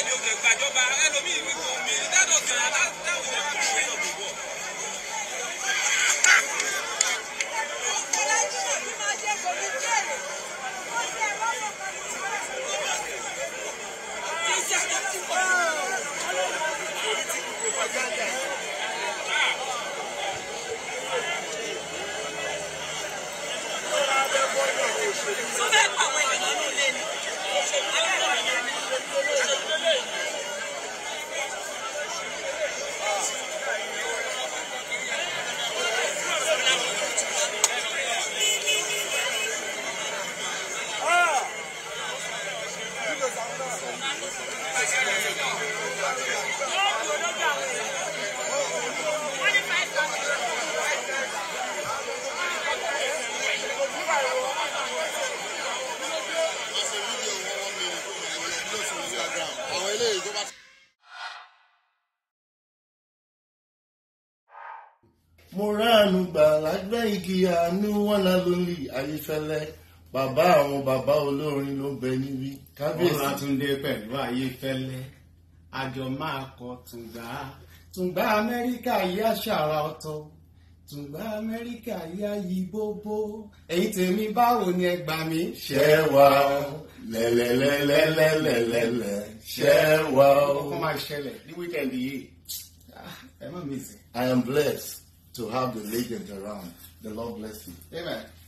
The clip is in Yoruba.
ni o lè gbàjọba ẹlòmíì wí fún mi that does not that that will never be way of the world. tó fẹ́ pa àwọn èèyàn nínú ilé ni. àwọn eléyìí tó bá. mo ránu gbà lágbẹ́ igi àánú wọn la lórí ayéfẹ́lẹ́ bàbá àwọn bàbá olórin ló ń bẹ níbí Bọ́lá kábíyèsí. Túndé pẹ̀lú Ayéfẹ́lẹ́. Àjọ máa kọ Tùngbà. Tùngbà Amẹ́ríkà yá ṣàrà ọ̀tọ̀. Tùngbà Amẹ́ríkà yá yí bóbó. Ẹ̀yin tèmi báwo ni ẹ gbà mí? ṣẹ́ wa o lẹ́lẹ́lẹ́lẹ́lẹ́lẹ́lẹ́ ṣẹ́ wa o. Ọkọ̀ máa ṣẹlẹ̀ ní wíkẹ̀ndì yìí. Ah, Ẹ má mi sìn. I am blessed to have the legend around. The Lord bless you. Amen.